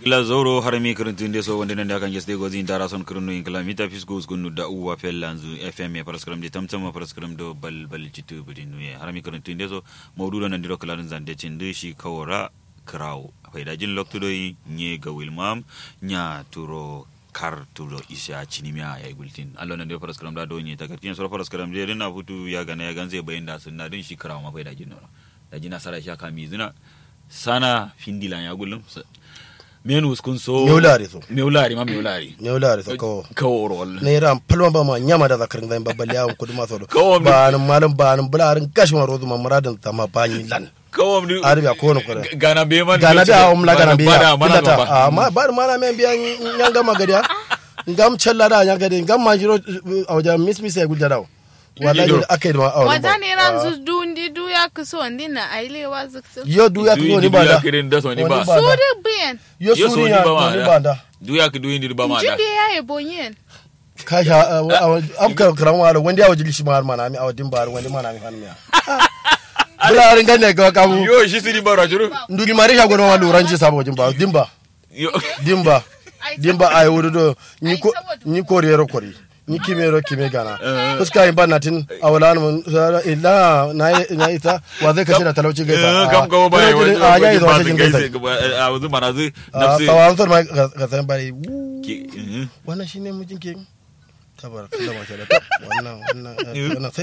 ila zoro harami kirintinde so wonde nande akan jesde gozi dara son kirinu in kala mita fisgo gunu da uwa fellanzu fm ya paraskram de tamtama paraskram do bal bal citu budin nuye harami kirintinde so mawdudo nan diro kala zande cinde shi kawara kraw fayda jin loktudo nye ga wilmam nya turo kar turo isa cinimiya ya yi gultin allo nan diro paraskram da do nye takartin so paraskram de rina futu ya gana ya ganze bayin da sunna din shi kraw ma fayda jin no da jina sara sha kami zina sana findilan ya gullum menus kun so Meulari so. meulari ma meulari Meulari so ko. kawo rol ne ran palma ba ma nyama da zakarin zan babbal yawon kudu maso do Kawo mi- ba nan malam ba nan bularin gashi ma rozu ma muradin ta ma bani lan kawo mi arabi a kowane kore gana be man gana da awon la gana biya mana killata ba a ma ba mana men biya nyanga magadiya ngam chella da nyanga de ngam manjiro a wajen miss miss ya gudda dawo wallahi da aka yi ma awon wata ne ran zu dundi du ya kuso ndi na ailewa zuksu yo du ya ko ni ba da kirin da so ni ba Wani ba. su da biyan yo Yo so suri ni ya ba ma ni da. ba da du ya ki du indi ba ma da jide ya yi bonyen ka sha am ka karan wala wanda ya wajili shi ma har mana mi a wadin ba wanda mana mi han miya bularin ganne ga kamu yo shi siri bara juru nduli mari shago no walu ranji sabo wajin ba dimba yo dimba dimba ay wudu do ni ko Ai, saboda- ni ko rero kori ni kimero kime gana fuska in banna tin awalan mun illa na na ita wa zai kashe da talauci gaisa kam kawo ba ya wani a yayi da ba wata jin gaise gaisa a wuzu mana zu a nafsi sawan son ma ga san bari ki mhm. wannan shine mijin ke tabar kallama ke da wannan wannan wannan